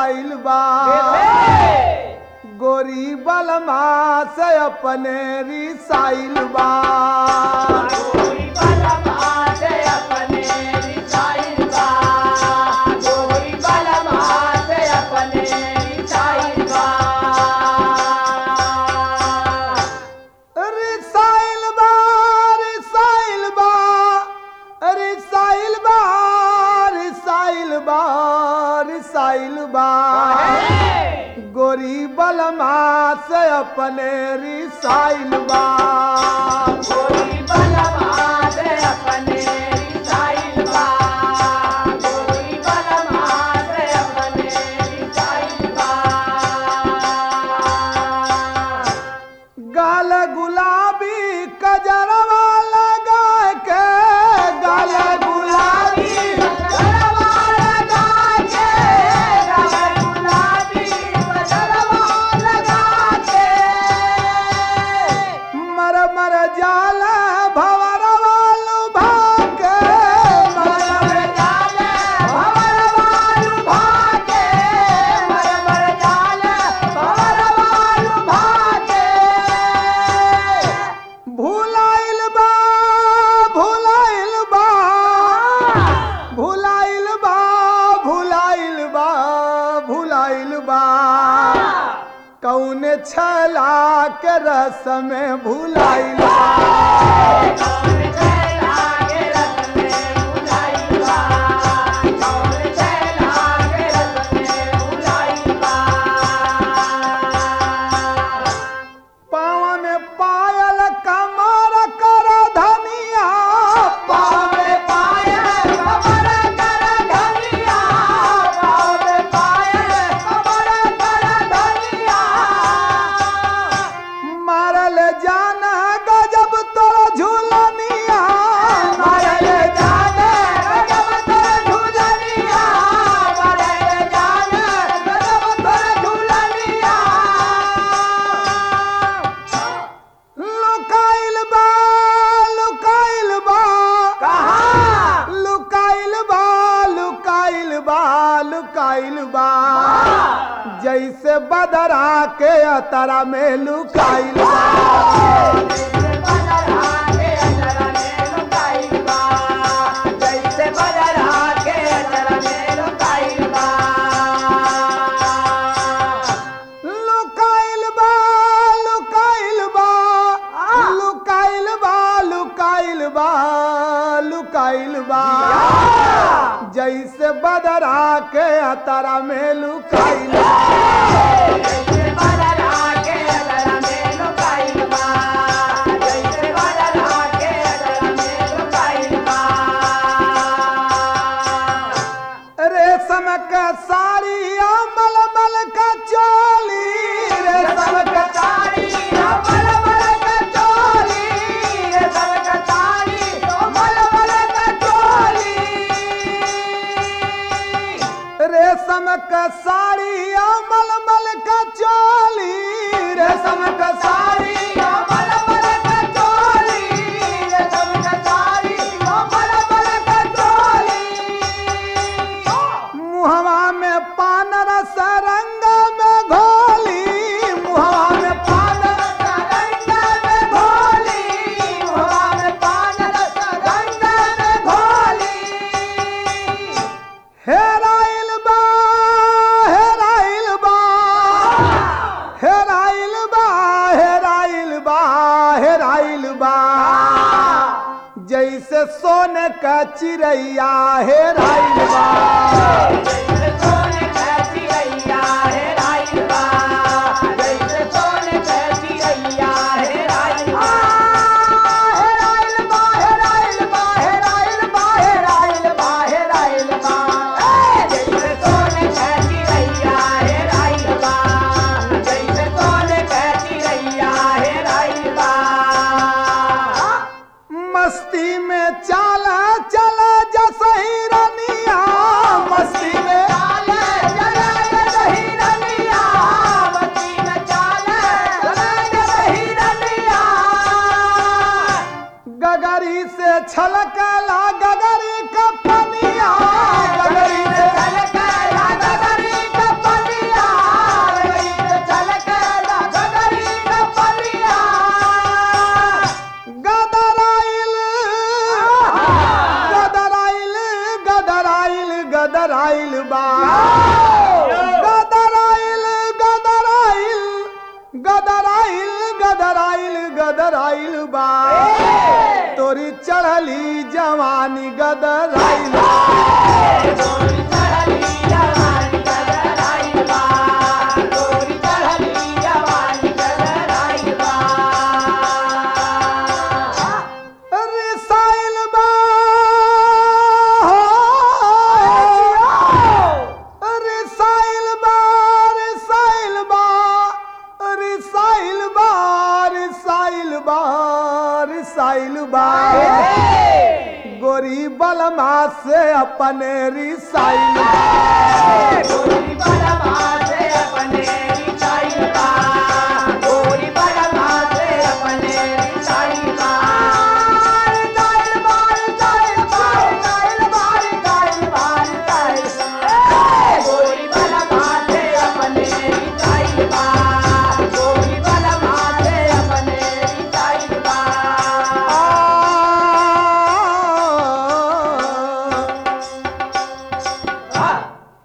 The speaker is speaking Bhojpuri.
लुकाइल बा गोरी बलमा से अपने रिसाइल बा गोरी बलमा से अपने रिसाइल बा गोरी बलमा से अपने रिसाइल बा रिसाइल बा रिसाइल बा रिसाइल बा रिसाइल बा रिसाइल बा गोरी बलमा से अपने रिसाइल बा गोरी बलमा से अपने रिसाइल बा गोरी बलमा से अपने रिसाइल बा गाल गुलाबी कजरवा लगा के गाल गुलाबी मर मर जाला भवरवा लुभा के मर मर भुलाइल बा भुलाइल बा भुलाइल बा भुलाइल बा भुलाइल बा कौन छला के रस में भुलाइल बा पाँव में पायल कमर कर धनिया पाँव में मारल जाना गजब तोरा झूलनिया मारल जाना गजब तोरा झूलनिया मारल जाना गजब तोरा झूलनिया लुकाइल बा लुकाइल बा कहाँ लुकाइल बा लुकाइल बा लुकाइल बा जैसे बदरा के अतरा में लुकाइल बा लुकाइल बा लुकाइल बा लुकाइल बा लुकाइल बा लुकाइल बा जैसे बदरा के अतरा में लुकाइल बा रेशम का साड़ी मल मल का चोली रेशम का साड़ी मल मल का चोली रेशम का साड़ी मल मल का चोली रेशम का साड़ी मल मल का चोली रेशम का साड़ी मल मल का चोली रेशम का साड़ी मल मल का चोली मुहवा में पान रस रंग में घोली मुहवा में पान रस रंग में घोली मुहवा में पान रस रंग में घोली हेराइल बा हेराइल बा हेराइल बा हेराइल बा हेराइल बा जैसे सोने का चिड़ैया हेराइल बा हेराइल बा हेराइल बा हेराइल बा हेराइल बा हेराइल बा मस्ती में चाला चला जसही रनिया मस्ती गदराइल बा गदराइल गदराइल गदराइल गदराइल गदराइल बा तोरी चढ़ली जवानी गदराइल बा। गोरी चढ़ली जवानी गदराइल बा गोरी चढ़ली जवानी गदराइल बा रिसाइल बा रिसाइल बा रिसाइल बा रिसाइल बा रिसाइल बा रिसाइल बा गोरी बलमा से अपने रिसाइल